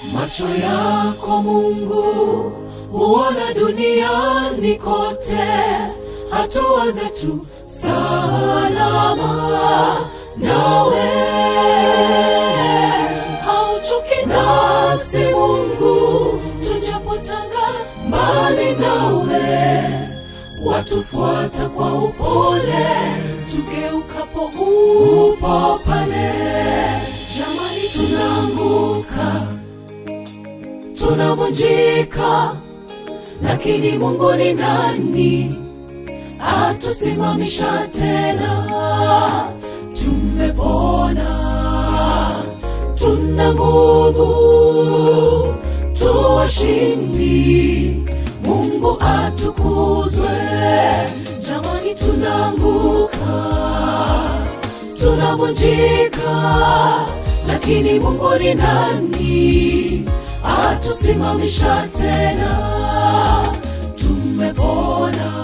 Macho yako Mungu huona duniani kote, hatua zetu salama nawe. Hauchoki nasi Mungu, tujapotanga mbali nawe, watufuata kwa upole, tugeukapo upo pale. Jamani, tunaanguka tunavunjika, lakini Mungu ni nani atusimamisha tena? Tumepona, tuna nguvu, tuwashindi. Mungu atukuzwe. Jamani, tunaanguka, tunavunjika, lakini Mungu ni nani atusimamisha tena? Tumepona,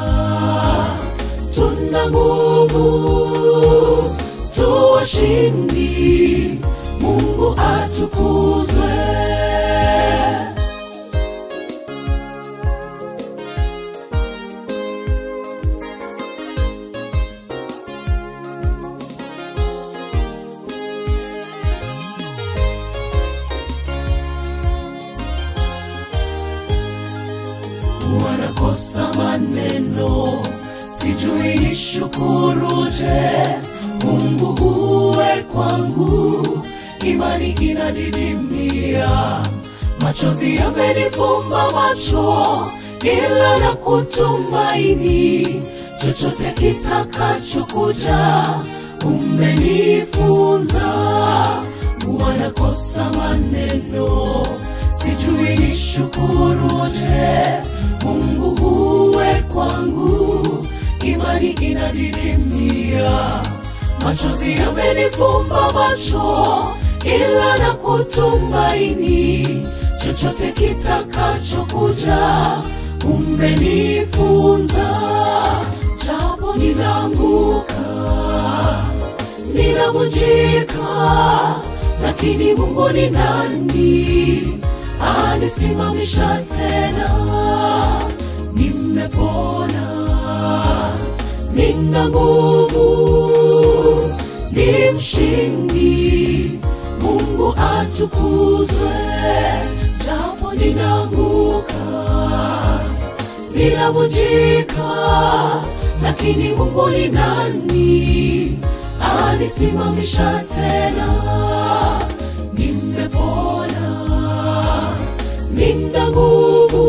tuna nguvu, tuwashindi. Mungu atukuzwe. wanakosa maneno, sijui nishukuruje. Mungu uwe kwangu, imani inadidimia, machozi yamenifumba macho, ila na kutumaini chochote kitakachokuja, umenifunza. Wanakosa maneno, sijui nishukuruje. Mungu uwe kwangu, imani inadidimia, machozi yamenifumba macho, ila na kutumaini chochote kitakachokuja, umenifunza. Japo ninaanguka, ninavunjika, lakini Mungu ni nani anisimamisha tena? Nimepona, nina nguvu, ni mshindi. Mungu atukuzwe, japo ninaanguka, ninavunjika, lakini Mungu ni nani anisimamisha tena? Nimepona, nina nguvu,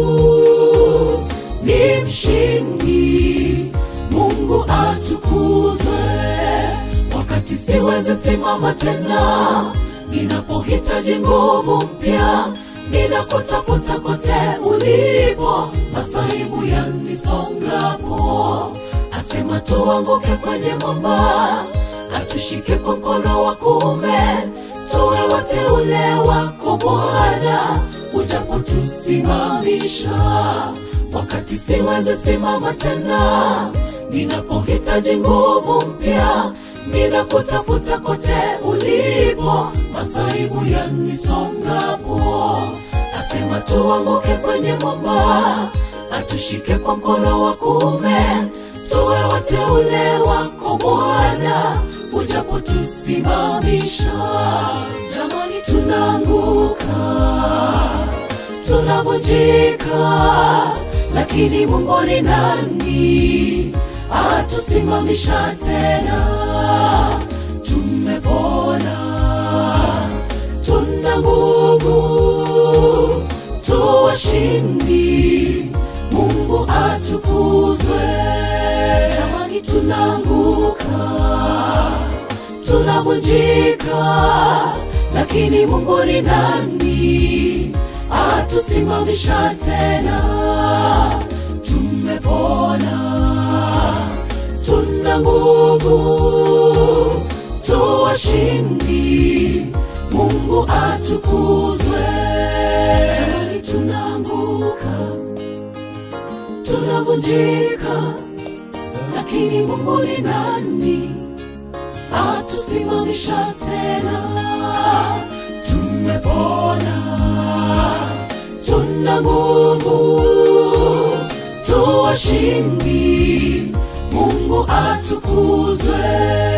ni mshindi. Mungu atukuzwe. Wakati siwezi simama tena, ninapohitaji nguvu mpya, ninakutafuta kote ulipo, masaibu yanisongapo, asema tuanguke kwenye mwamba, atushike kwa mkono wa kuume, tuwe wateule wako Bwana, ujapotusimamisha wakati siwezi simama tena, ninapohitaji nguvu mpya, ninakutafuta kote ulipo, masaibu yanisongapo, asema tuanguke kwenye mwamba, atushike kwa mkono wa kuume, tuwe wateule wako Bwana, ujapotusimamisha. Jamani, tunaanguka tunavunjika, lakini Mungu ni nani atusimamisha tena? Tumepona, tuna nguvu, tuwashindi. Mungu atukuzwe. Jamani, tunaanguka, tunavunjika, lakini Mungu ni nani atusimamisha tena? Tumepona, tuna nguvu, tuwashindi. Mungu atukuzwe. Jamani, tunaanguka, tunavunjika, lakini Mungu ni nani atusimamisha tena? Tumepona, na nguvu, tuwashindi. Mungu atukuzwe.